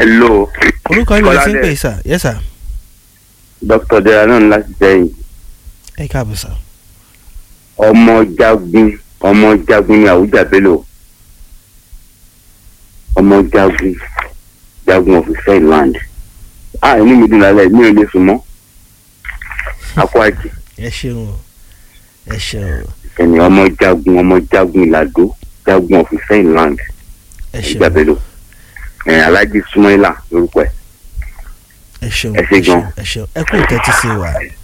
hello orúkọ yín lọ sí ń Kọ́ládé. pè sà yes sà dr dera náà ní láti sẹ́yìn ẹ káàbọ̀ sà ọmọ jagun ọmọ jagun ní àwùjá bello ọmọ jagun jagun of Ireland ah inú mi dùn lálẹ́ mi ò lè sùn mọ́ akọ àjì ẹ ṣeun o ẹ ṣeun o ẹni ọmọ jagun ọmọ jagun ìlàdó jagun of Ireland ẹ àwùjá ṣeun bello ẹ alájí sumaila lórúkọ ẹ ẹ ṣeun ẹ ṣé gan. ẹ ṣeun ẹ kú ìtẹ́tí sí wa